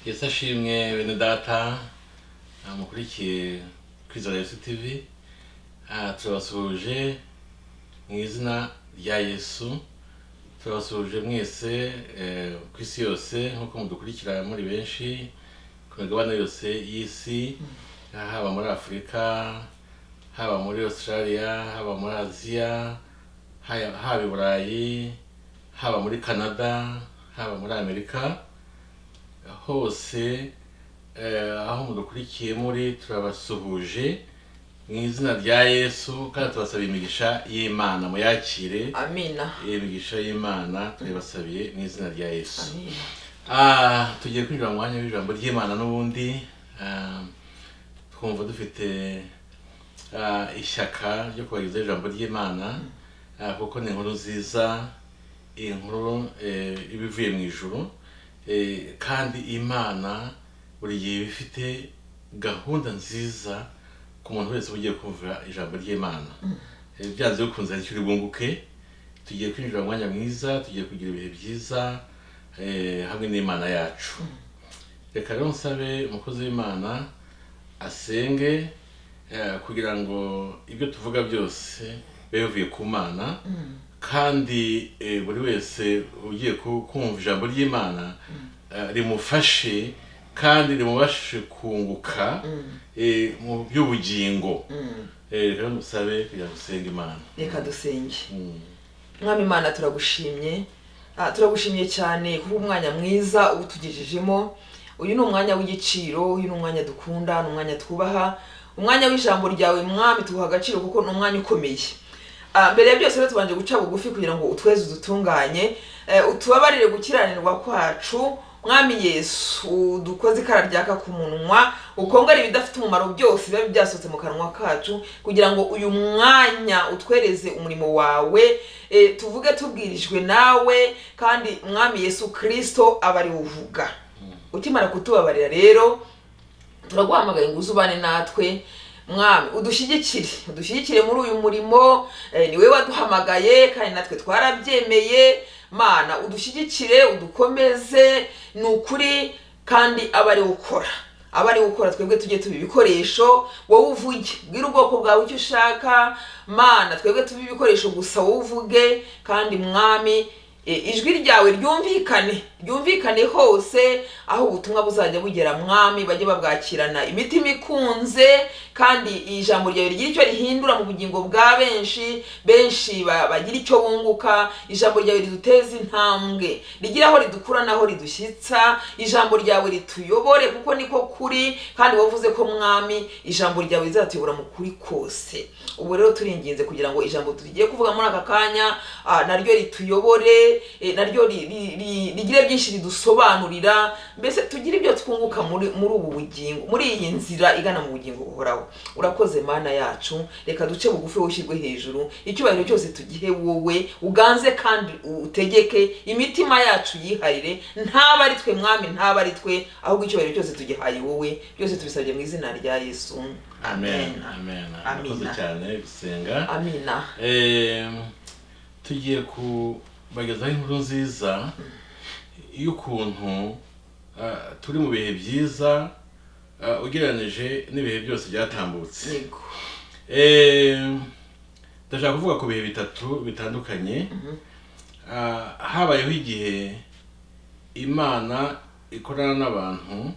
yesi ashimwe bene data ah, mukurikiye kwizera yesu tv Ah, turabasuhuje mu izina rya yesu turabasuhuje mwese eh, ku isi yose nk'uko mudukurikira muri benshi ku migabane yose y'isi ah, haba muri afurika haba muri australia haba muri aziya haya- haba i burayi haba muri canada haba muri amerika hose eh, aho mudukurikiye muri turabasuhuje mu izina rya yesu kandi tubasaba imigisha y'imana muyakire amina iyi migisha y'imana turayibasabiye mu izina rya yesu amina Ah, tugiye kwinjira mu mwanya w'ijambo ry'imana n'ubundi ah, twumva dufite ah, ishyaka ryo kubagezaho ijambo ry'imana ah, kuko ni inkuru nziza inkuru eh, iba ivuye mu ijuru eh, kandi imana buri gihe iba ifite gahunda nziza ku muntu wese ugiye kumva ijambo ry'imana Eh, byanze bikunze hari icyo uri bwunguke tugiye kwinjira mu mwanya mwiza tugiye kugira ibihe byiza eh, hamwe n'imana yacu reka rero nsabe umukozi w'imana asenge eh, kugira ngo ibyo tuvuga byose bibe bivuye ku mana kandi eh, buri wese ugiye ku- kumva ijambo ry'imana eh, rimufashe kandi rimubashe kunguka eh, mu by'ubugingo Mm. Eh, reka rero musabe kugira ngo usenge imana reka dusenge Mm. mwami imana turagushimye Ah, turagushimiye cyane kuba umwanya mwiza utugejejemo uyu ni umwanya w'igiciro uyu ni umwanya dukunda ni umwanya twubaha umwanya w'ijambo ryawe mwami tuguha agaciro kuko ni umwanya ukomeye Ah, mbere ya byose rero tubanje guca bugufi kugira ngo utweze udutunganye Eh, utubabarire gukiranirwa kwacu mwami yesu dukoze ikara ryaka ku munwa ukongera ibidafite umumaro byose biba byasohotse mu kanwa kacu kugira ngo uyu mwanya utwereze umurimo wawe eh, tuvuge tubwirijwe nawe kandi mwami yesu kirisito aba ari uvuga ukimara kutubabarira rero turaguhamagaye ngo uze ubane natwe mwami udushyigikire udushyigikire muri uyu murimo eh, ni wowe waduhamagaye kandi natwe twarabyemeye mana udushyigikire udukomeze ni ukuri kandi aba ari ukora aba ari gukora twebwe tujye tuba ibikoresho wowe uvuge bwira ubwoko bwawe icyo ushaka mana twebwe tube ibikoresho gusa wowe uvuge kandi mwami E, ijwi ryawe ryumvikane ryumvikane hose aho ubutumwa buzajya bugera mwami bajye babwakirana imitima ikunze kandi iri jambo ryawe rigira icyo rihindura mu bugingo bwa benshi benshi ba- bagira icyo bunguka ijambo ryawe riduteze intambwe rigira aho ridukura n'aho ridushyitsa ijambo ryawe rituyobore kuko niko kuri kandi wavuze ko mwami ijambo ryawe rizatuyobora mu kuri kose ubu rero turinginze kugira ngo ijambo tugiye kuvuga muri aka kanya ah, naryo rituyobore eh, naryo ri- ri- ri- rigire byinshi ridusobanurira mbese tugire ibyo twunguka muri muri ubu bugingo muri iyi nzira igana mu bugingo buhoraho urakoze mana yacu reka duce bugufi wowe ushyirwe hejuru icyubahiro cyose tugihe wowe uganze kandi u- utegeke imitima yacu yiharire ntaba ari twe mwami ntaba ari twe ahubwo icyubahiro cyose tugihaye wowe byose tubisabye mu izina rya yesu amen amen murakoze Amina. cyane gusenga amina Em, tugiye kubagezaho inkuru nziza y'ukuntu ah, turi mu bihe byiza ah, ugereranije n'ibihe byose byatambutse yego Em, ndashaka kuvuga ku bihe bitatu bitandukanye Ah, habayeho igihe imana ikorana n'abantu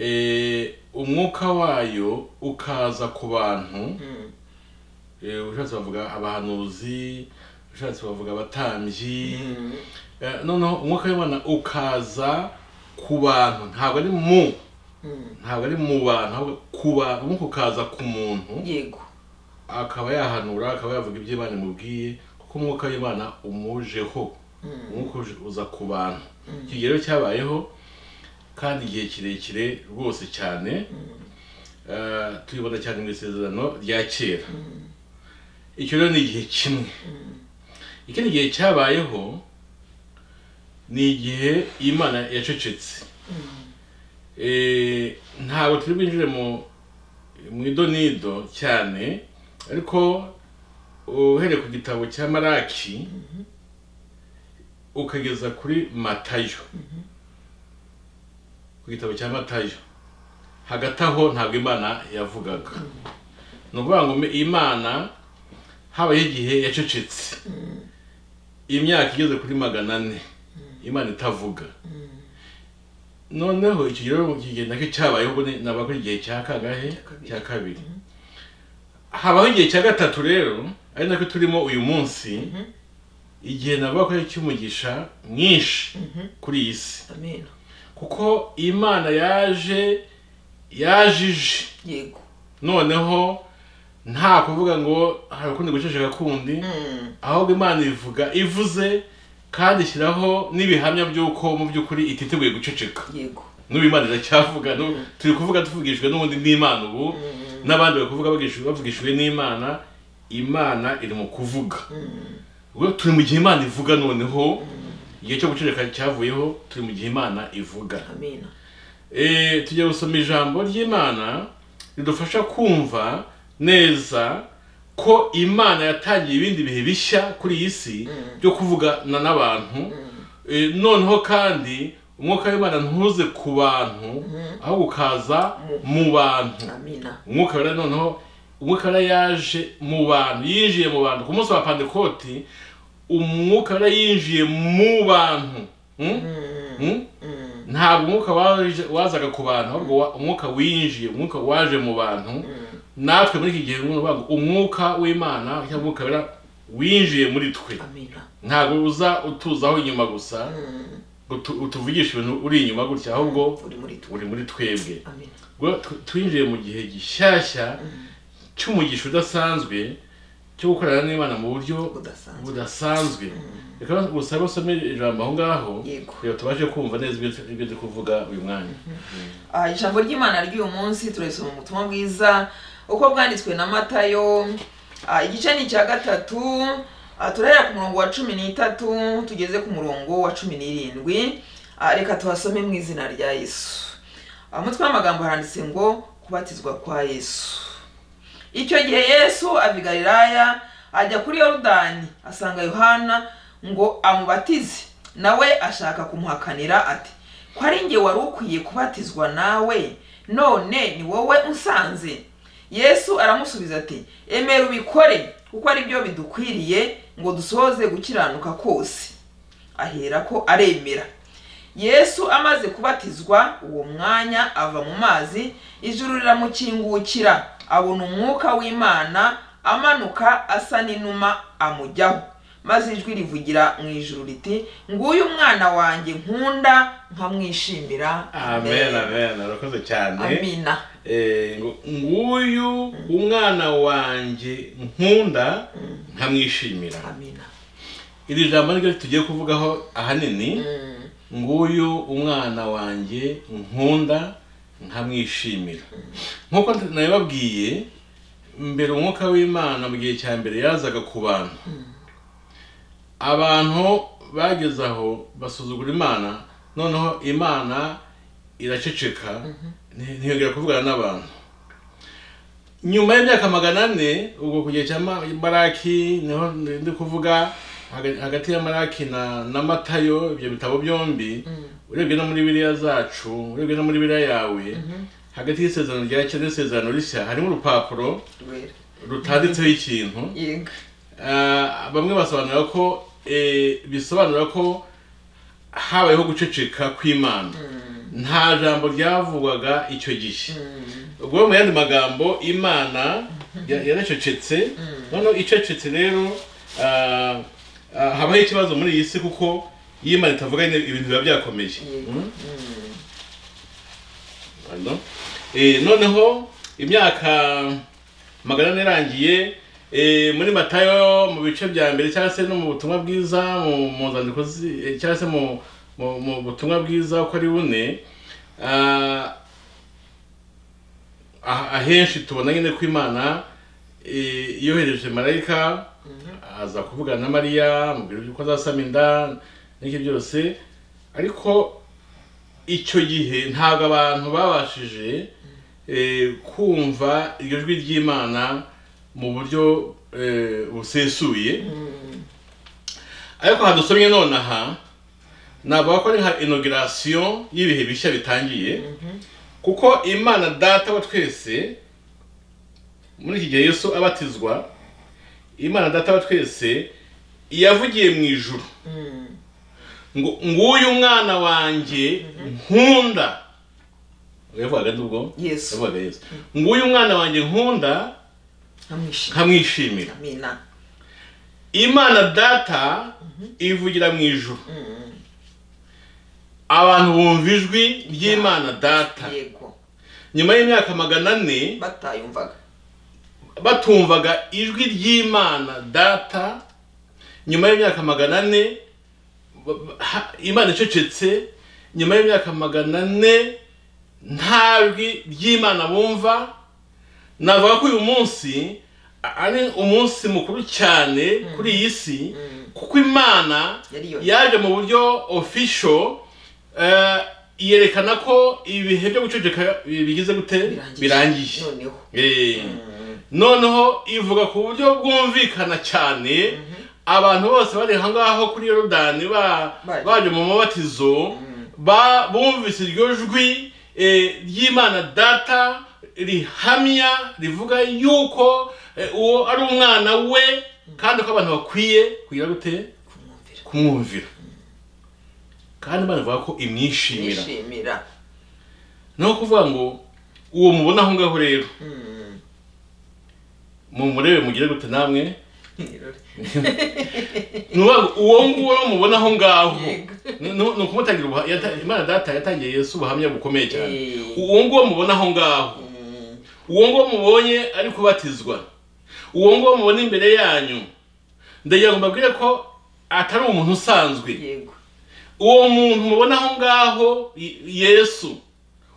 Eh, umwuka wayo ukaza ku bantu Mm. Eh, ushatse bavuga abahanuzi ushatse bavuga abatambyi Eh, noneho umwuka w'imana ukaza ku bantu ntabwo ari mu Mm. ntabwo ari mu bantu ahubwo ku bantu umwuka ukaza ku muntu yego akaba yahanura akaba yavuga ibyo imana imubwiye kuko umwuka w'imana umujeho umwuka uje uza ku bantu iki gihe rero cyabayeho kandi igihe kirekire rwose cyane Eh, tubibona cyane mu isezerano rya kera icyo rero ni igihe kimwe ikindi gihe cyabayeho ni igihe imana yacecetse Eh, ntabwo turi bwinjire mu mu idonido cyane ariko uhereye ku gitabo cya maraki ukageza kuri matayo ku gitabo cya matayo hagati aho ntabwo imana yavugaga ni ukuvuga ngo imana habayeho igihe yacecetse imyaka igeze kuri magana ane imana itavuga noneho icyo gihe rero igihe nacyo cyabayeho ubwo naba kuri igihe cya kangahe cya kabiri habaho igihe cya gatatu rero ari nacyo turimo uyu munsi igihe navuga ko ari icy'umugisha mwinshi kuri iyi si amen kuko imana yaje yajije yego noneho nta kuvuga ngo hari ukundi guceceka kundi Mm. ahubwo imana ivuga ivuze kandi ishyiraho n'ibihamya by'uko mu by'ukuri ititeguye guceceka yego n'ubu imana iracyavuga n'ubu turi kuvuga tuvugishijwe n'ubundi n'imana ubu n'abandi bari kuvuga bavugishijwe bavugishijwe n'imana imana iri mu kuvuga ubwo turi mu gihe imana ivuga noneho igihe cyo guceceka cyavuyeho turi mu gihe imana ivuga amen Eh, tujya gusoma ijambo ry'imana ridufasha kumva neza ko imana yatangiye ibindi bihe bishya kuri iyi si byo kuvugana n'abantu Eh, noneho kandi umwuka w'imana ntuze ku bantu ahubwo ukaza mu bantu amen umwuka wera noneho umwuka wera yaje mu bantu yinjiye mu bantu ku munsi wa pandekoti umwuka wera yinjiye mu bantu Hmm? Hmm? ntabwo umwuka waje- wazaga ku bantu ahubwo wa- umwuka winjiye umwuka waje mu bantu natwe muri iki gihe ni ukuvuga ngo umwuka w'imana cyangwa umwuka wera winjiye muri twe amen ntabwo uza utuzaho inyuma gusa ngo tu- utuvugishe ibintu uri inyuma gutya ahubwo uri muri twe uri muri twebwe amen ubwo tw- twinjiye mu gihe gishyashya cy'umugisha udasanzwe cyo gukorana n'imana mu buryo budasanzwe budasanzwe reka gusa basome ijambo aho ngaho Yego. kugira tubashe kumva neza ibyo ibyo turi kuvuga uyu mwanya Ah, ijambo ry'imana ry'uyu munsi turisoma mu butumwa bwiza uko bwanditswe na matayo Ah, igice ni icya gatatu Ah, turahera ku murongo wa cumi n'itatu tugeze ku murongo wa cumi n'irindwi Ah, reka tuhasome mu izina rya yesu Ah, umutwe w'amagambo haranditse ngo kubatizwa kwa yesu icyo gihe yesu ava i galilaya ajya kuri yorudani asanga yohana ngo amubatize nawe ashaka kumuhakanira ati ko ari nge wari ukwiye kubatizwa nawe none ni wowe unsanze yesu aramusubiza ati emera ubikore kuko ari byo bidukwiriye ngo dusohoze gukiranuka kose ahera ko aremera yesu amaze kubatizwa uwo mwanya ava mu mazi ijuru riramukingukira abona umwuka w'imana amanuka asa n'inuma amujyaho maze ijwi rivugira mu ijuru riti nguyu umwana wanjye nkunda nkamwishimira amen amen arakoze cyane amina Eh, ngo nguyu umwana wanjye nkunda nkamwishimira amina iri jambo niryo tugiye kuvugaho ahanini Mm, nguyu umwana wanjye nkunda nkamwishimira nk'uko nabibabwiye mbere umwuka w'imana mu gihe cya mbere yazaga ku bantu abantu bageze aho basuzugura imana noneho imana iraceceka nti- ntiyongera kuvugana n'abantu nyuma y'imyaka magana ane ubwo ku gihe cya Ma- maraki niho ndi kuvuga haga- hagati ya maraki na na matayo ibyo bitabo byombi urebye no muri biriya zacu urebye no muri biriya yawe hagati y'isezerano rya kera n'isezerano rishya harimo urupapuro rwera rutanditseho ikintu yego Ah, bamwe basobanura ko eh, bisobanura ko habayeho guceceka kw'imana nta jambo ryavugwaga icyo gihe ubwo mu yandi magambo imana ya- yaracecetse noneho icecetse rero ah, ah, habaho ikibazo muri iyi si kuko iyo imana itavuga nyine ibintu biba byakomeye Yego. Mm. Pardon. Eh, noneho imyaka magana ane irangiye eh, muri matayo mu bice bya mbere cyangwa se no mu butumwa bwiza mu mu nzandiko zi- eh, cyangwa se mu mu- mu butumwa bwiza uko ari bune ah, ah- ahenshi tubona nyine ko imana eh, yohereje marayika aza kuvugana na mariya mubwira uko azasama inda n'ibyo byose ariko icyo gihe ntabwo abantu babashije eh, kumva iryo jwi ry'imana mu buryo eh, busesuye ariko hadusomye nonaha navuga ko ari nka inogirasiyo y'ibihe bishya bitangiye kuko imana data wa twese muri iki gihe yesu abatizwa imana data wa twese yavugiye mu ijuru ngo nguyu mwana wanjye nkunda yavugaga n'ubwo Yesu. yavugaga yesu nguyu mwana wanjye nkunda nkamwishima nkamwishimira amina imana data ivugira mu ijuru abantu bumva ijwi ry'imana data yego nyuma y'imyaka magana ane batayumvaga batumvaga ijwi ry'imana data nyuma y'imyaka magana ane ba- ba- ha- imana icecetse nyuma y'imyaka magana ane nta jwi ry'imana bumva navuga ko uyu munsi a- ari umunsi mukuru cyane kuri iyi si kuko imana Yari yo- yaje mu buryo ofisho yerekana ko ibihe byo guceceka bigize gute birangiye noneho Eh, noneho ivuga ku buryo bwumvikana cyane abantu bose bari ahangaho kuri yorodani ba- Baje. baje mu mabatizo ba- bumvise iryo jwi eh, ry'imana data rihamya rivuga yuko eh, uwo ari umwana we kandi ko abantu bakwiye kugira gute kumwumvira kumwumvira kandi banavuga ko imwishimira yishimira ni ukuvuga ngo uwo mubona aho ngaho rero mumurebe mugire gute namwe ni ukuvuga ngo uwo nguwo mubona aho ngaho Yego. Ni- ni ni ukumutangira ubuha- yata- imana data yatangiye yesu ubuhamya bukomeye cyane Eh. uwo nguwo mubona aho ngaho uwo nguwo mubonye ari kubatizwa uwo nguwo mubona imbere yanyu ndagira ngo mbabwire ko atari umuntu usanzwe yego uwo muntu mubona aho ngaho Y- yesu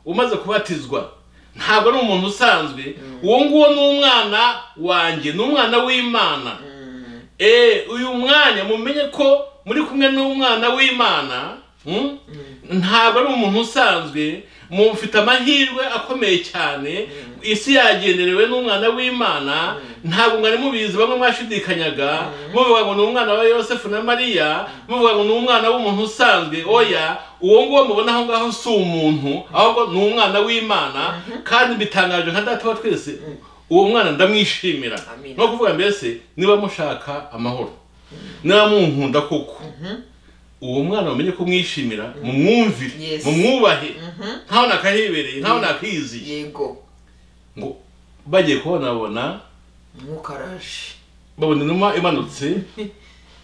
umaze kubatizwa ntabwo ari umuntu usanzwe uwo nguwo ni umwana wanjye ni umwana w'imana Eh, uyu mwanya mumenye ko muri kumwe n'umwana w'imana mm? ntabwo ari umuntu usanzwe mufite amahirwe akomeye cyane isi yagenderewe n'umwana w'imana ntabwo mwari mubizi bamwe mwashidikanyaga muvuga ngo ni umwana wa yosefu na mariya muvuga ngo ni umwana w'umuntu usanzwe oya uwo nguwo mubona aho ngaho si umuntu ahubwo ni umwana w'imana kandi bitangaje nka data wa twese uwo mwana ndamwishimira Amina. no kuvuga mbese niba mushaka amahoro niba munkunda koko uwo mwana wamenye ko mwishimira mumwumvire Yes. mumwubahe ntawe nakahibereye ntawe nakiziye yego ngo bagiye kubonabona umwuka araje babona inuma imanutse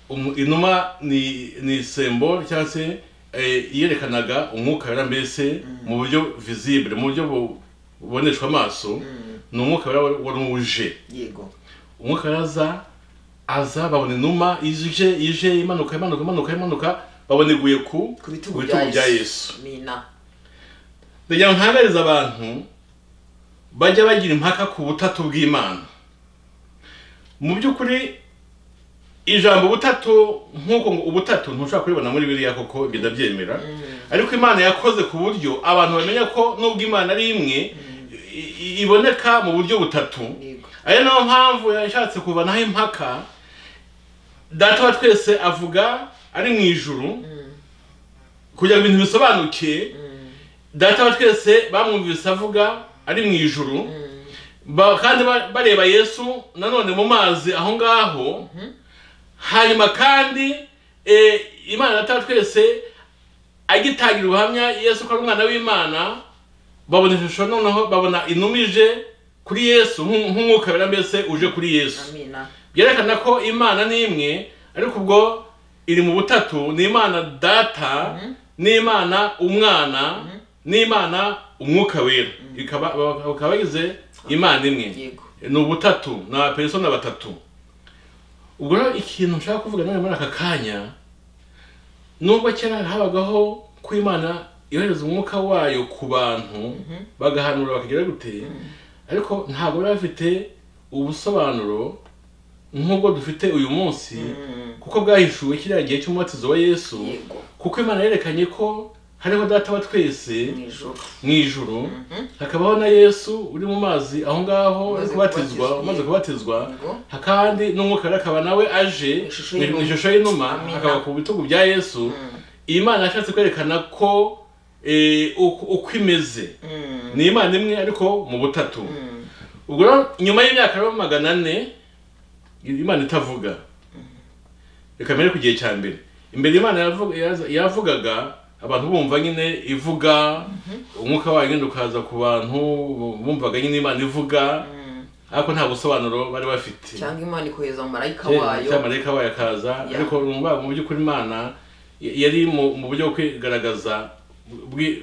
Umu- inuma ni ni sembo cyangwa se eh, yerekanaga umwuka wera mbese mu buryo visibule mu buryo bu- buboneshwa amaso ni umwuka wera wa- wari uje yego umwuka araza aza babona inuma ije ije imanuka imanuka imanuka imanuka babona iguye ku ku bitugu bya yesu amina ndagira ngo ntangarize abantu bajya bagira impaka ku butatu bw'imana mu by'ukuri ijambo ubutatu nk'uko ngo ubutatu ntushobora kuribona muri biriya koko ibyo ndabyemera ariko imana yakoze ku buryo abantu bamenya ko nubwo imana ari imwe i- i- iboneka mu buryo butatu yego ariyo niyo mpamvu yashatse kuvanaho impaka data wa twese avuga ari mu ijuru kugira ngo ibintu bisobanuke data wa twese bamwumvise avuga ari mu ijuru Ba- kandi ba- bareba yesu nanone mu mazi aho ngaho hanyuma kandi eh, imana data wa twese agitangira ubuhamya yesu ko ari umwana w'imana babona ishusho noneho babona inuma ije kuri yesu nk'u- nk'umwuka wera mbese uje kuri yesu amina byerekana ko imana ni imwe ariko ubwo iri mu butatu ni imana data n'imana umwana n'imana umwuka wera Ikaba- baka- bakaba bagize imana imwe yego ni ubutatu ni abapersona batatu ubwo rero ikintu nshaka kuvuga nawe muri aka kanya nubwo kera habagaho ko imana yohereza umwuka wayo ku bantu bagahanura bakagira gute ariko ntabwo bari bafite ubusobanuro nk'ubwo dufite uyu munsi kuko bwahishuwe kiriya gihe cy'umubatizo wa yesu Yego. kuko imana yerekanye ko hariho data wa twese mu ijoro mu ijuru hakabaho na yesu uri mu mazi aho ngaho uri Umaze kubatizwa kubatizwa, umaze yego. kubatizwa Yego. kandi n'umwuka wera akaba nawe aje Ishusho mu y'inuma. ishusho y'inuma Amina. akaba ku bitugu bya yesu iyi mana yashatse kwerekana ko eh, uko uko imeze ni imana imwe ariko mu butatu ubwo rero nyuma y'imyaka rero magana ane imana itavuga reka mbere ku gihe cya mbere imbere imana yavuga- yaza- yavugaga abantu bumva nyine ivuga umwuka wayo nyine ukaza ku bantu bumvaga nyine imana ivuga ariko nta busobanuro bari bafite cyangwa imana ikohereza mu marayika wayo cyamarayika wayo akaza Yeah. ariko numva mu by'ukuri imana y- yari mu mu buryo bwo kwigaragaza bwi-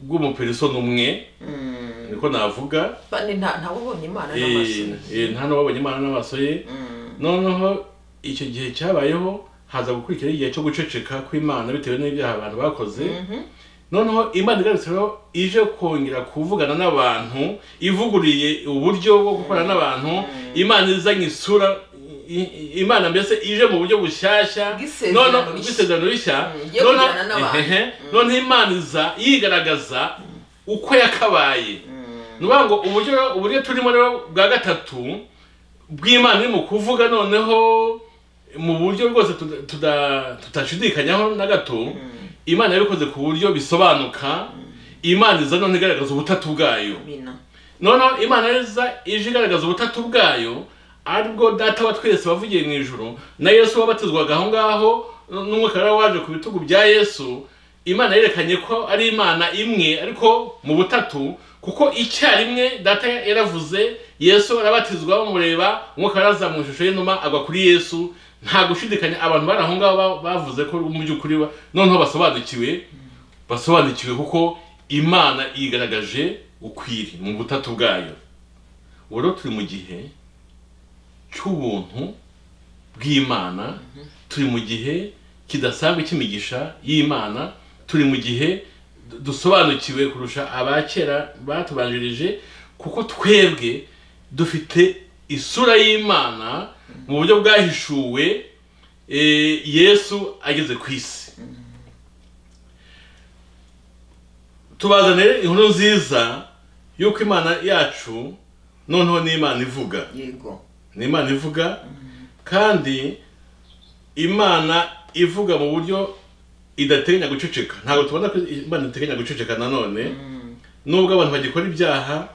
bw'umuperisoni umwe Mm. niko navuga kandi nta ntawe ubonye imana n'amaso Eh, eh, nta n'uwabonye imana n'amaso ye Mm. noneho icyo gihe cyabayeho haza gukurikiraho igihe cyo guceceka kw'imana bitewe n'ibyaha abantu bakoze Mhm. noneho imana igarutse rero ije kongera kuvugana n'abantu ivuguriye uburyo bwo gukorana n'abantu imana izanye isura i- i- imana mbese ije mu buryo bushyashya Bw'isezerano noneho rishya. bw'isezerano rishya Mm, igiye noneho- kujyana n'abantu. ehehe, noneho imana iza yigaragaza uko yakabaye ni ukuvuga ngo uburyo uburyo turimo rero bwa gatatu bw'imana iri mu kuvuga noneho mu buryo rwose tuda- tuda- tutashidikanyaho na gato imana yabikoze ku buryo bisobanuka imana iza none igaragaza ubutatu bwayo Amina. noneho imana iza ije igaragaza ubutatu bwayo aribwo data wa twese wavugiye mu ijoro na yesu wabatizwaga aho ngaho n'umwuka wari waje ku bitugu bya yesu imana yerekanye ko ari imana imwe ariko mu butatu kuko icyarimwe data yaravuze yesu arabatizwa bamureba umwuka araza mu ishusho y'inuma agwa kuri yesu nta gushidikanya abantu bari aho ngaho ba- bavuze ko mu by'ukuri ba- noneho basobanukiwe basobanukiwe kuko imana yigaragaje ukwiri mu butatu bwayo ubu rero turi mu gihe cy'ubuntu bw'imana turi mu gihe kidasanzwe cy'imigisha y'imana turi mu gihe du- dusobanukiwe kurusha abakera batubanjirije kuko twebwe dufite isura y'imana mu buryo bwahishuwe eh, yesu ageze ku isi tubazanire inkuru nziza y'uko imana yacu noneho ni imana ivuga yego ni imana ivuga kandi imana ivuga mu buryo idateganya guceceka ntabwo tubona ko imana iteganya guceceka nanone nubwo abantu bagikora ibyaha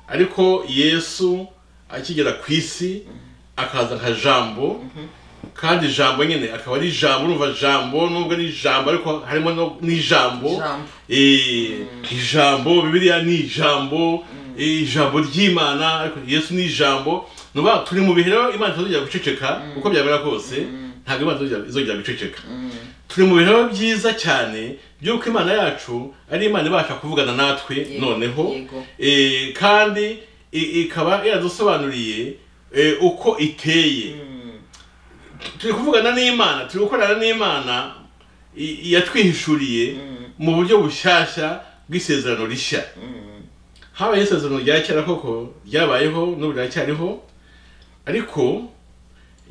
ariko yesu akigera ku isi akaza nka jambo kandi jambo nyine akaba ari ijambo urumva jambo nubwo ari ijambo ariko harimo no- n'ijambo Jambo. Eh, ijambo bibiliya ni ijambo eh, ijambo ry'imana ariko yesu ni ijambo nuba turi mu bihe rero imana itazongera guceceka uko byamera kose ntabwo imana itazongera- izongera guceceka turi mu bihe rero byiza cyane by'uko imana yacu ari imana ibasha kuvugana natwe Yego, noneho yego. eh, kandi i- ikaba yaradusobanuriye eh, uko iteye turi kuvugana n'imana turi gukorana n'imana i- yatwihishuriye mu buryo bushyashya bw'isezerano rishya habayeho isezerano rya kera koko ryabayeho n'ubu riracyariho ariko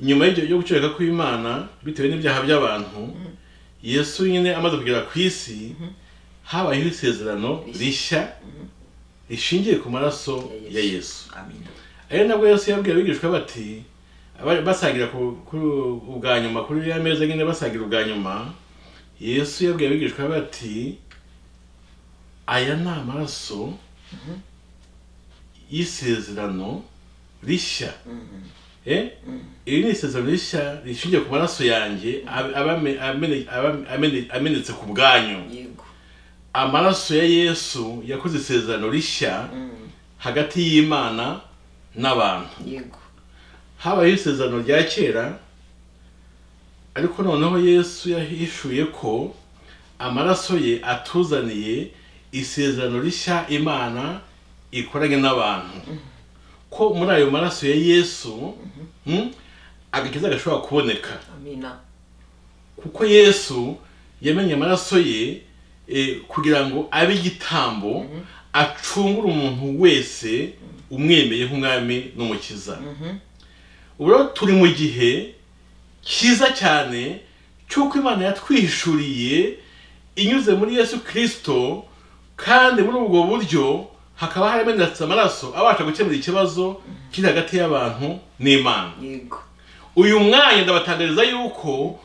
nyuma y'ibyo- yo gucureka kw'imana bitewe n'ibyaha by'abantu yesu nyine amaze kugera ku isi habayeho isezerano rishya rishingiye ku maraso Ya ya Yesu. yesu Amina. ari nabwo yesu yabwiye abigishwa bati abari basangira ku- ku- ubwa nyuma kuri ya meza nyine basangira ubwa nyuma yesu yabwiye abigishwa bati aya ni amaraso y'isezerano rishya Eh? iri ni isezerano rishya rishingiye ku maraso yanjye ab- abame- amene- abame- amene- amenetse ku bwanyu yego amaraso ya yesu yakoze isezerano rishya hagati y'imana n'abantu yego habayeho isezerano rya kera ariko noneho yesu yahishuye ko amaraso ye atuzaniye isezerano rishya imana ikoranye n'abantu ko muri ayo maraso ya yesu mm, agakiza gashobora kuboneka amina kuko yesu yamenye amaraso ye eh, kugira ngo abe igitambo acungure umuntu wese umwemeye nk'umwami n'umukiza ubu rero turi mu gihe cyiza cyane cy'uko imana yatwihishuriye inyuze muri yesu kirisito kandi muri ubwo buryo hakaba haramenetse amaraso abasha gukemura ikibazo kiri hagati y'abantu n'imana yego uyu mwanya ndabatangariza yuko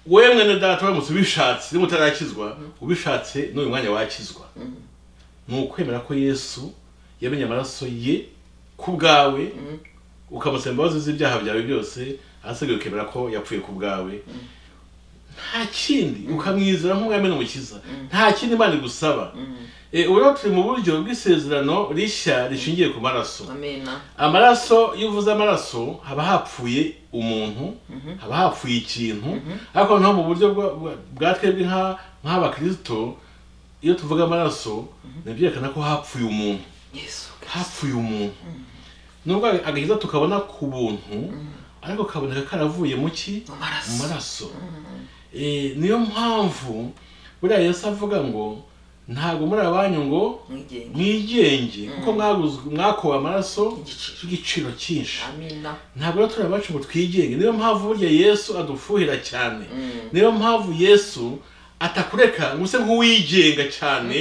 wowe mwene data uramutse ubishatse niba utarakizwa ubishatse n'uyu mwanya wakizwa ni ukwemera ko yesu yamenye amaraso ye ku bwawe ukamusaba imbabazi z'ibyaha byawe byose ahasigaye ukemera ko yapfuye ku bwawe nta kindi ukamwizera nk'umwami n'umukiza nta kindi imana igusaba Eh, ubu rero turi mu buryo bw'isezerano rishya rishingiye ku maraso amena amaraso iyo uvuze amaraso haba hapfuye umuntu haba hapfuye ikintu ariko noneho mu buryo bwa- bwa- bwa twebwe nka- nk'abakirisito iyo tuvuga amaraso ntibyerekana ko hapfuye umuntu yesu hapfuye umuntu nubwo agakiza tukabona ku buntu ariko kaboneka karavuye mu ki mu maraso mu maraso Eh, niyo mpamvu buriya yesu avuga ngo ntabwo muri abanyu ngo mwigenge mwigenge kuko mwaguzwe mwakowe amaraso igiciro y'igiciro cyinshi amena ntabwo rero turi abacu ngo twigenge niyo mpamvu burya yesu adufuhira cyane Mm. niyo mpamvu yesu atakureka ngo use nk'uwigenga cyane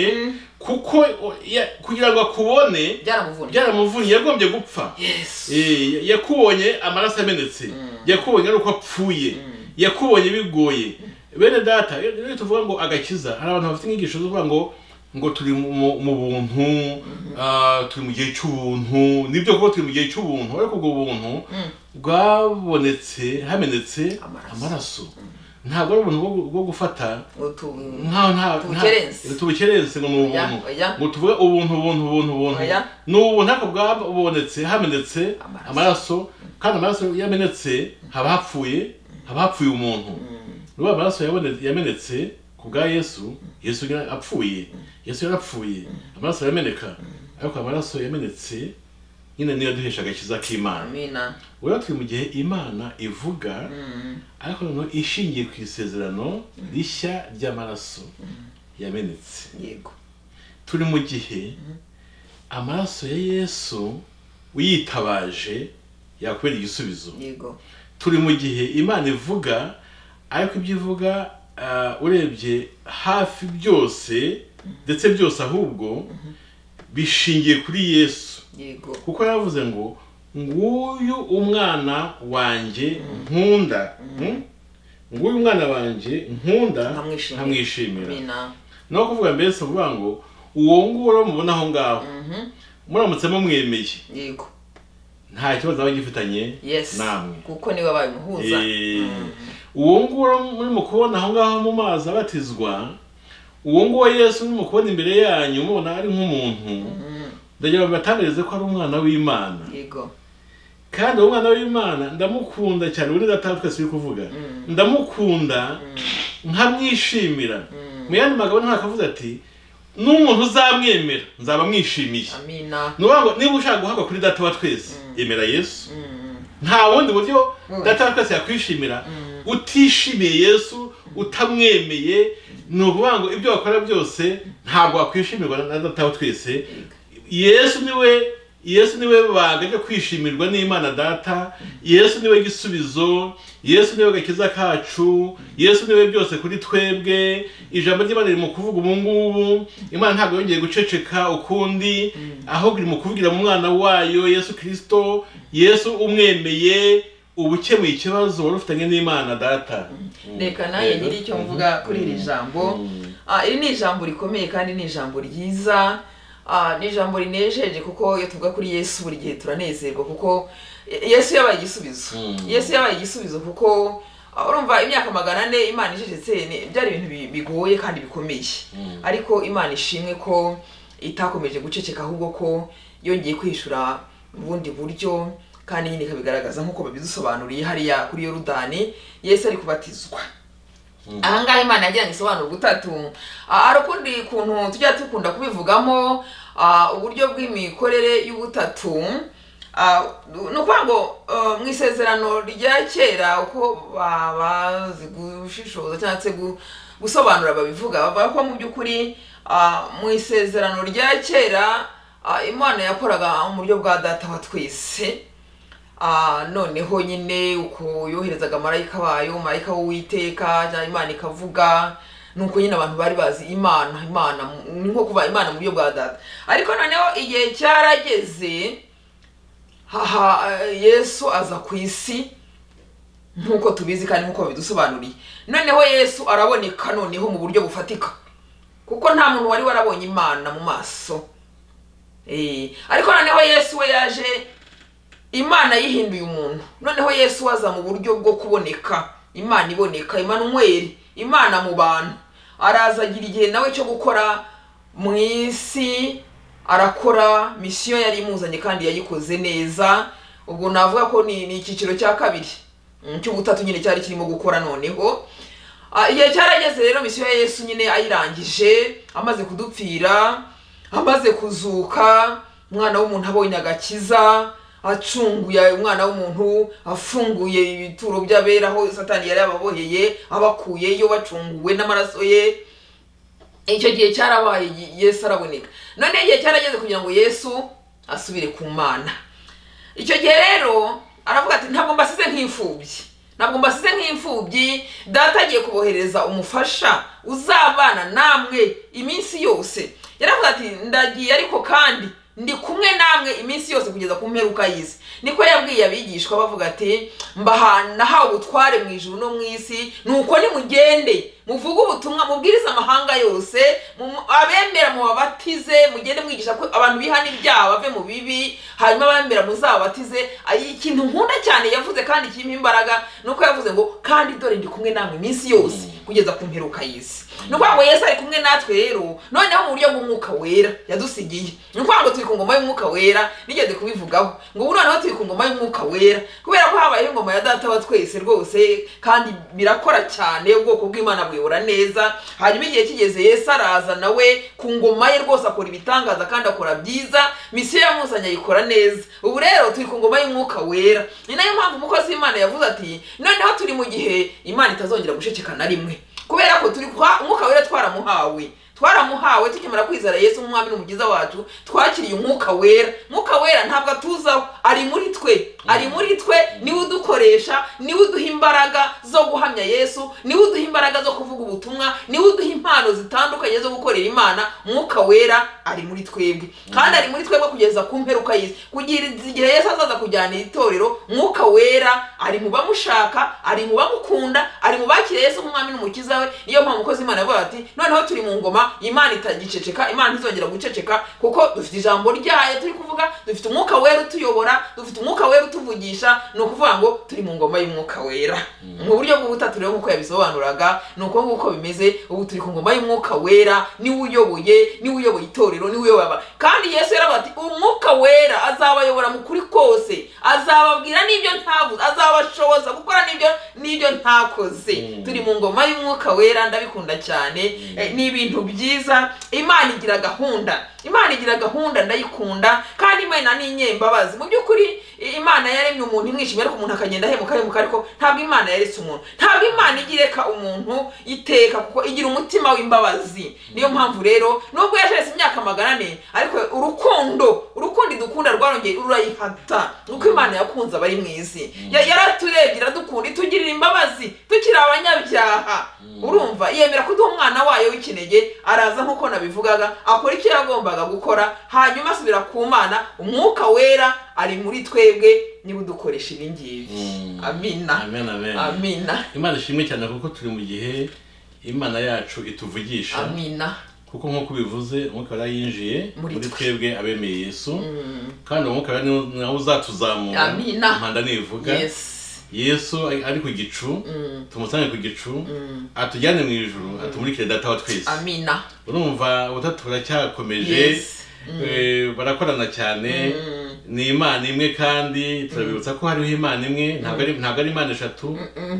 kuko o- ya- kugira ngo akubone byaramuvunnye byaramuvunnye yagombye gupfa yesu Eh, yakubonye amaraso amenetse yakubonye ari uko apfuye yakubonye bigoye bene data iyo iyo tuvuga ngo agakiza hari abantu bafite inyigisho zo kuvuga ngo ngo turi mu- mu mu buntu ah, turi mu gihe cy'ubuntu nibyo kuko turi mu gihe cy'ubuntu ariko ubwo buntu bwabonetse hamenetse Amaraso. amaraso ntabwo ari ubuntu bwo- bwo gufata utu nka nta Tubukerense. nta- tubukerense ngo ni Oya, ubuntu oya. ngo tuvuge ubuntu ubuntu ubuntu ubuntu Oya. ni ubuntu ariko bwabonetse hamenetse Amaraso. amaraso kandi amaraso yamenetse haba hapfuye haba hapfuye umuntu rero amaraso yabone- yamenetse ku bwa yesu yesu yari apfuye yesu yarapfuye amaraso yameneka ariko amaraso yamenetse nyine niyo duhesha agakiza k'imana amena rero turi mu gihe imana ivuga ariko noneho ishingiye ku isezerano rishya ry'amaraso yamenetse yego turi mu gihe amaraso ya yesu uyitabaje yakubera igisubizo yego turi mu gihe imana ivuga ariko ibyo ivuga ah, urebye hafi byose ndetse byose ahubwo bishingiye kuri yesu yego kuko yavuze ngo nguyu umwana wanjye nkunda Mm? nguyu umwana wanjye nkunda Nkamwishimira. nkamwishimira amena ni aho kuvuga mbese uvuga ngo uwo nguwo mubona aho ngaho Mhm. muramutse mumwemeye yego nta kibazo aba agifitanye yes namwe kuko niwe wabaye umuhuza Eh, Mm. uwo nguwo murimo kubona aho ngaho mu mazi abatizwa uwo nguwo yesu murimo kubona imbere yanyu mubona ari nk'umuntu Mm. ndagira ngo batangarize ko ari umwana w'imana yego kandi uwo mwana w'imana ndamukunda cyane ubundi data twese uri kuvuga ndamukunda nkamwishimira mu yandi magambo ntakavuze ati n'umuntu uzamwemera nzaba mwishimiye amena ni ukuvuga ngo niba ushaka guhabwa kuri data wa twese emera yesu Mm. nta bundi buryo Mm. data wa twese yakwishimira utishimiye yesu utamwemeye ni ukuvuga ngo ibyo wakora byose ntabwo wakwishimirwa na data wa twese yesu niwe yesu niwe banga ryo kwishimirwa n'imana data yesu niwe gisubizo yesu niwe gakiza kacu yesu niwe byose kuri twebwe ijambo ry'imana riri mu kuvuga ubu ngubu imana ntabwo yongeye guceceka ukundi ahubwo iri mu kuvugira mu mwana wayo yesu kirisito yesu umwemeye uba ukemuye ikibazo wari ufitanye n'imana data reka nawe nyiri icyo mvuga kuri iri jambo Ah, iri ni ijambo rikomeye kandi ni ijambo ryiza Ah, ni ijambo rinejeje kuko iyo tuvuga kuri yesu buri gihe turanezerwa kuko yesu yabaye igisubizo Mm. yesu yabaye igisubizo kuko ah, urumva imyaka magana ane imana icecetse ni- byari ibintu bi- bigoye kandi bikomeye Mm. ariko imana ishimwe ko itakomeje guceceka ahubwo ko yongeye kwishura mu bundi buryo kandi nyine ikabigaragaza nk'uko babidusobanuriye hariya kuri yorudani yesu ari kubatizwa ahangaha imana yagiranye isobanuro butatu Ah, hari ukundi kuntu tujya dukunda kubivugamo ah, uburyo bw'imikorere y'ubutatu Ah, ni ukuvuga ngo eh, mu isezerano rya kera uko ba- bazi gushishoza cyangwa se gu- gusobanura babivuga bavuga ko mu by'ukuri ah, mu isezerano rya kera ah, imana yakoraga mu buryo bwa data wa twese Ah, noneho nyine uko yoherezaga marayika wayo marayika w'uwiteka cyangwa imana ikavuga nuko nyine abantu bari bazi imana imana ni nko kuva imana mu buryo bwa data ariko noneho igihe cyarageze haha eh, yesu aza ku isi nk'uko tubizi kandi nk'uko bidusobanuriye noneho yesu araboneka noneho mu buryo bufatika kuko nta muntu wari warabonye imana mu maso Eh, ariko noneho yesu we yaje imana yihinduye umuntu noneho yesu we aza mu buryo bwo kuboneka imana iboneka imanweri imana mu bantu araza agira igihe nawe cyo gukora mu isi arakora misiyo yari imuzanye kandi yayikoze neza ubwo navuga ko ni ni icyiciro cya kabiri Mm, cy'ubutatu nyine cyari kirimo gukora noneho Ah, igihe cyarageze rero misiyo ya yesu nyine ayirangije amaze kudupfira amaze kuzuka umwana w'umuntu abonye agakiza acunguye umwana w'umuntu afunguye ibituro by'abera aho satani yari yababoheye abakuyeyo bacunguwe n'amaraso ye icyo gihe cyarabaye Ye- yesu araboneka none igihe cyarageze kugira ngo yesu asubire ku mana icyo gihe rero aravuga ati ntabwo mbasize nk'imfubyi ntabwo mbasize nk'imfubyi data agiye kubohereza umufasha uzabana namwe iminsi yose yaravuga ati ndagiye ariko kandi ndi kumwe namwe iminsi yose kugeza ku mperuka y'isi niko yabwiye abigishwa bavuga ati mbaha- nahawe ubutware mu ijuru no mu isi nuko nimugende muvuge ubutumwa mubwirize amahanga yose mu- abemera mubabatize mugende mwigisha ko abantu bihana ibyaha bave mu bibi hanyuma abemera muzabatize Ay- ikintu nkunda cyane yavuze kandi kirimo imbaraga ni uko yavuze ngo kandi dore ndi kumwe namwe iminsi yose kugeza ku mperuka y'isi ni ukuvuga ngo yesu ari kumwe natwe rero noneho mu buryo bw'umwuka wera yadusigiye ni ukuvuga ngo turi ku ngoma y'umwuka wera nigeze kubivugaho ngo ubu noneho turi ku ngoma y'umwuka wera kubera ko habayeho ingoma ya data wa twese rwose kandi birakora cyane ubwoko bw'imana buyobora neza hanyuma igihe kigeze yesu araza nawe ku ngoma ye rwose akora ibitangaza kandi akora byiza misiyo yamuzanye ayikora neza ubu rero turi ku ngoma y'umwuka wera ni nayo mpamvu umukozi w'imana yavuze ati noneho turi mu gihe imana itazongera gushekeka na rimwe kubera ko turi kwa umwuka wera twaramuhawe twaramuhawe tukimara kwizera yesu nk'umwami n'umugiza wacu twakiriye umwuka wera umwuka wera ntabwo atuzaho ari muri twe ari muri twe niwe udukoresha niwe uduha imbaraga zo guhamya yesu niwe uduha imbaraga zo kuvuga ubutumwa niwe uduha impano zitandukanye zo gukorera imana umwuka wera ari muri twebwe kandi ari muri twebwe kugeza ku mperuka y'isi kugira igihe yesu azaza kujyana itorero umwuka wera ari mu bamushaka ari mu bamukunda ari mu bakiriye yesu nk'umwami n'umukiza we niyo mpamvu umukozi imana avuga ati noneho turi mu ngoma imana itagiceceka imana ntizongera guceceka kuko dufite ijambo ryayo turi kuvuga dufite umwuka wera utuyobora dufite umwuka wera utuvugisha ni ukuvuga ngo turi mu ngoma y'umwuka wera mu buryo bw'ubutatu rero nk'uko yabisobanuraga ni uko nguko bimeze ubu turi ku ngoma y'umwuka wera niwe uyoboye niwe uyoboye itorero niwe uyoboye abantu kandi yesu yaravuga ati umwuka wera azabayobora mu kuri kose azababwira n'ibyo ntavuze azabashoboza gukora n'ibyo n'ibyo ntakoze Mm. turi mu ngoma y'umwuka wera ndabikunda cyane Eh, ni ibintu byiza imana igira gahunda imana igira gahunda ndayikunda kandi imana ni inyembabazi mu by'ukuri i- imana yaremye umuntu imwishimye ariko umuntu akagenda ahemuka ahemuka ariko ntabwo imana yaretse umuntu ntabwo imana ijya ireka umuntu iteka kuko igira umutima w'imbabazi niyo mpamvu rero nubwo yasheretse imyaka magana ane ariko urukundo urukundo idukunda rwarongeye rurayihata nuko imana yakunze abari mu isi Ya- yaraturebye iradukunda itugirira imbabazi tukiri abanyabyaha urumva yemera kuduha umwana wayo w'ikinege araza nk'uko nabivugaga akora icyo yagombaga gukora hanyuma asubira ku mana umwuka wera ari muri twebwe niba udukoresha ibi ngibi Mm. amina amen amen amina imana ishimwe cyane kuko turi mu gihe imana yacu ituvugisha amina kuko nk'uko bivuze umwuka wera yinjiye Muri muri twe. twebwe abemeye yesu kandi uwo mwuka wera niwo- nawe uzatuzamura Amina. impanda nivuga yes yesu ari ari ku gicu Mm. tumusange ku gicu Mm. atujyane mu ijuru atumurikire data wa twese amina urumva ubutatu buracyakomeje yes Eh, barakorana cyane Mm. ni imana imwe kandi turabibutsa ko hariho imana imwe ntabwo ari ntabwo ari imana eshatu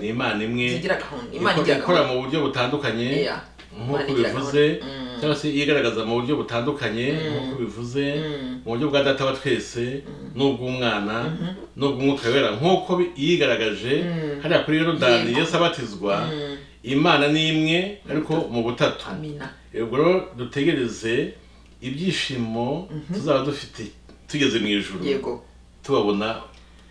ni imana imwe zigira gahunda imana Iko- igira ikora gahunda mu buryo butandukanye Yeah. Imana nk'uko igira gahunda. bivuze Mm. cyangwa se yigaragaza mu buryo butandukanye nk'uko bivuze Mm. mu buryo bwa data wa twese n'ubw'umwana n'ubw'umwuka wera nk'uko bi- yigaragaje Mm. hariya kuri yorodani Yego. yesu abatizwa Mm. imana ni imwe ariko mu butatu amina ubwo rero dutegereze ibyishimo tuzaba dufite tugeze mu ijuru yego tubabona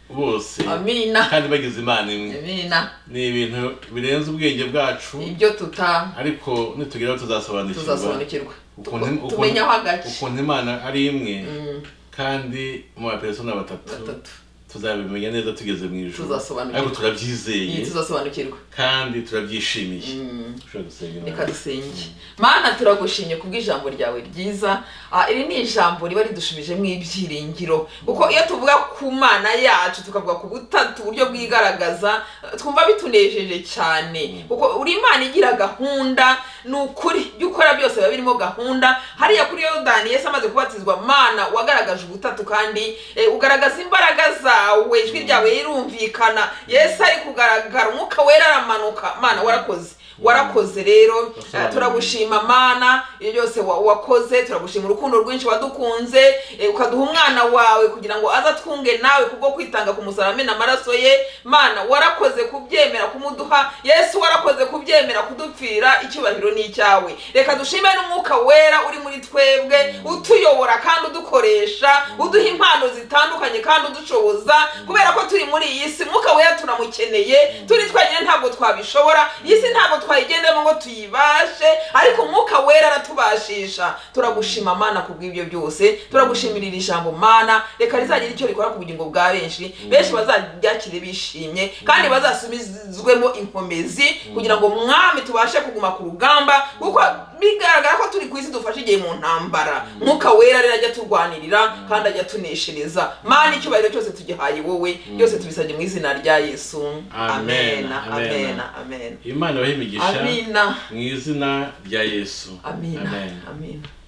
bose amina kandi bagize imana imwe amina ni ibintu birenze ubwenge bwacu ibyo tuta ariko nitugeraho tuzasobanukirwa tuzasobanukirwa ukuntu Tuko- ukuntu- tumenyaho agace ukuntu imana ari imwe Mm, kandi mu baperesona batatu batatu tuzabimenya neza tugeze mu ijoro Tuzasobanukirwa. ariko turabyizeye tuzasobanukirwa kandi turabyishimiye ushobora gusenga reka Imana. dusenge mana turagushimye kubw'ijambo ryawe ryiza Ah, iri ni ijambo riba ridushubijemo ibyiringiro kuko iyo tuvuga ku mana yacu tukavuga ku butatu uburyo bwigaragaza eh, twumva bitunejeje cyane kuko uri imana igira gahunda ni ukuri ibyo ukora byose biba birimo gahunda hariya kuri yorodani yesu amaze kubatizwa mana wagaragaje ubutatu kandi eh, ugaragaza imbaraga zawe ijwi ryawe rirumvikana yesu ari kugaragara umwuka wera aramanuka mana warakoze warakoze rero Wasobanuriye. eh, turagushima mana iyo byose wa- wakoze turagushima urukundo rwinshi wadukunze eh, ukaduha umwana wawe kugira ngo aze atwunge nawe kubwo kwitanga ku musaraba amena amaraso ye mana warakoze kubyemera kumuduha yesu warakoze kubyemera kudupfira icyubahiro ni icyawe reka dushime n'umwuka wera uri muri twebwe utuyobora kandi udukoresha uduha impano zitandukanye kandi udushoboza kubera ko turi muri iyi si umwuka wera turamukeneye turi twenyine ntabwo twabishobora iyi si ntabwo twayigendamo ngo tuyibashe ariko umwuka wera aratubashisha turagushima mana kubw'ibyo byose turagushimira iri jambo mana reka rizagira icyo rikora ku bugingo bwa benshi benshi bazaryakire bishimye kandi bazasubizwemo inkomezi kugira ngo mwami tubashe kuguma ku rugamba kuko bigaragara ko turi ku isi dufashe igihe mu ntambara mwuka wera rero ajya turwanirira kandi ajya tuneshereza mana icyubahiro cyose tugihaye wowe byose tubisabye mu izina rya yesu Amen, amena amen. amena amena imana bahe imigisha amina mu izina rya yesu amina amina